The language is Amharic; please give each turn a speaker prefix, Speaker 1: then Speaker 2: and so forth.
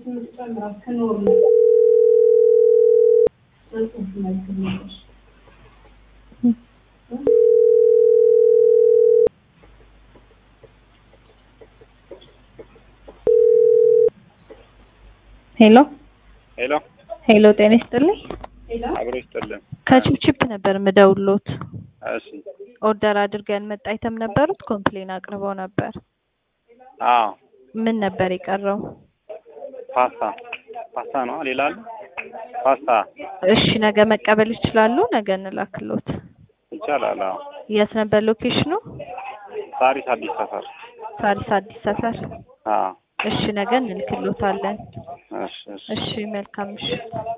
Speaker 1: ሄሎ
Speaker 2: ሄሎ
Speaker 1: ሄሎ፣ ጤና ይስጥልኝ።
Speaker 2: አብሮ ይስጥልን።
Speaker 1: ከቺፕቺፕ ነበር ምደውሎት።
Speaker 2: እሺ
Speaker 1: ኦርደር አድርገን መጣ አይተም ነበሩት ኮምፕሌን አቅርበው ነበር።
Speaker 2: አዎ
Speaker 1: ምን ነበር የቀረው?
Speaker 2: ፓስታ ፓስታ ነው። ሌላ አለ? ፓስታ
Speaker 1: እሺ ነገ መቀበል ይችላሉ? ነገ እንላክሎት።
Speaker 2: ይቻላል። አዎ
Speaker 1: የት ነበር ሎኬሽኑ?
Speaker 2: ሳሪስ አዲስ ሰፈር።
Speaker 1: ሳሪስ አዲስ ሰፈር።
Speaker 2: አዎ
Speaker 1: እሺ ነገ እንልክሎታለን።
Speaker 2: እሺ እሺ
Speaker 1: እሺ መልካም ምሽት።